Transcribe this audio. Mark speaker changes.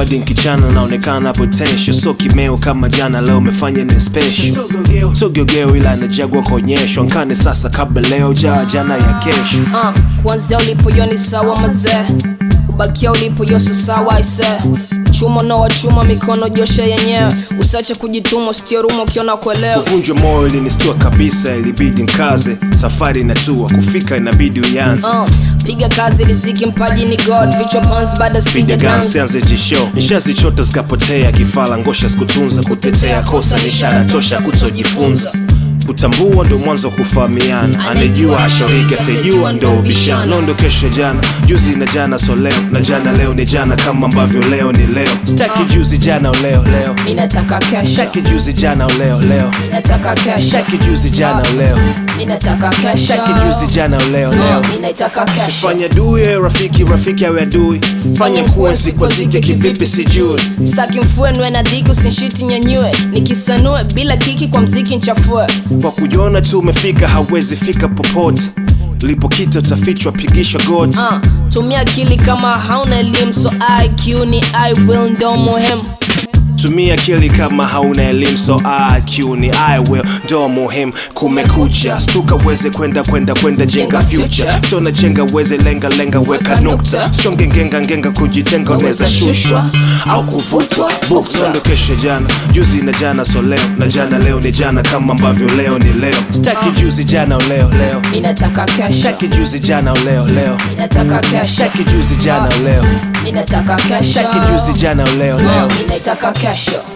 Speaker 1: hadi nkichana naonekana potential so kimeo kama jana leo umefanya ni special so geogeo ila najagwa kuonyeshwa nkane sasa kabla leo jaa jana ya kesho
Speaker 2: uh, kuanzia ulipoyo ni sawa mazee ubakia ulipoyo so sawa aise chuma unawa chuma mikono josha yenyewe usiache kujituma usitie ruma ukiona kuelewa
Speaker 1: kuvunjwa moyo ilinistua kabisa ilibidi nkaze safari inatua kufika inabidi uyanze
Speaker 2: uh, piga kazi riziki mpaji ni god vichwa pans baada
Speaker 1: piga
Speaker 2: spiga
Speaker 1: gansi
Speaker 2: guns
Speaker 1: anze jisho nishazichota zikapotea kifala ngosha sikutunza kutetea kosa ni ishara tosha kutojifunza kutambua ndo mwanzo wa kufahamiana anejua ashauriki asijua ndo ubishano ndo kesho jana juzi na jana so leo na jana leo ni jana kama ambavyo leo ni leo staki juzi jana leo leo
Speaker 2: ninataka kesho
Speaker 1: staki juzi jana leo leo
Speaker 2: ninataka kesho
Speaker 1: staki juzi jana leo
Speaker 2: ninataka kesho
Speaker 1: staki juzi jana leo leo
Speaker 2: Uh, ninataka kesho
Speaker 1: fanya duye rafiki rafiki awe adui fanya kuenzi kwa zike kivipi sijui
Speaker 2: staki mfuenwe na dhiki usinshiti nyanyue nikisanue bila kiki kwa mziki nchafue
Speaker 1: kwa kujiona tu umefika hawezi fika popote lipokita utafichwa pigisha goti
Speaker 2: uh, tumia akili kama hauna elimu so iq ni i will ndo muhimu
Speaker 1: tumia akili kama hauna elimu so IQ ni I will ndo muhimu kumekucha stuka uweze kwenda kwenda kwenda jenga future so najenga uweze lenga lenga weka nukta songe ngenga ngenga kujitenga unaweza shushwa au kuvutwa bukta ndo kesho jana juzi na jana so leo na jana leo ni jana kama ambavyo leo ni leo staki juzi jana leo leo
Speaker 2: ninataka kesho
Speaker 1: staki juzi jana leo leo
Speaker 2: ninataka kesho
Speaker 1: staki juzi jana leo
Speaker 2: ninataka kesho
Speaker 1: staki juzi jana leo leo
Speaker 2: ninataka kesho